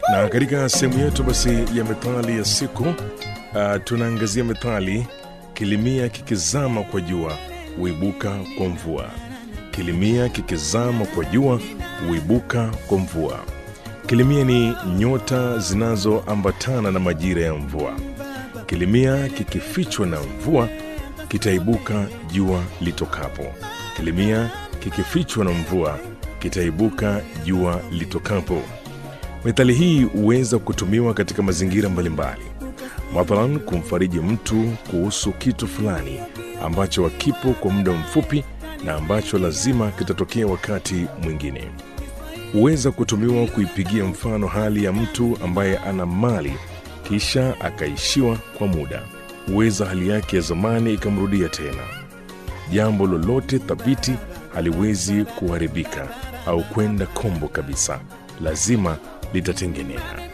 na katika sehemu yetu basi ya methali ya siku uh, tunaangazia methali kilimia kikizama kwa jua huibuka kwa mvua kilimia kikizama kwa jua huibuka kwa mvua kilimia ni nyota zinazoambatana na majira ya mvua kilimia kikifichwa na mvua kitaibuka jua litokapo kilimia kikifichwa na mvua kitaibuka jua litokapo methali hii huweza kutumiwa katika mazingira mbalimbali mathalan kumfariji mtu kuhusu kitu fulani ambacho hakipo kwa muda mfupi na ambacho lazima kitatokea wakati mwingine huweza kutumiwa kuipigia mfano hali ya mtu ambaye ana mali kisha akaishiwa kwa muda huweza hali yake ya zamani ikamrudia tena jambo lolote thabiti haliwezi kuharibika au kwenda kombo kabisa lazima litatengenea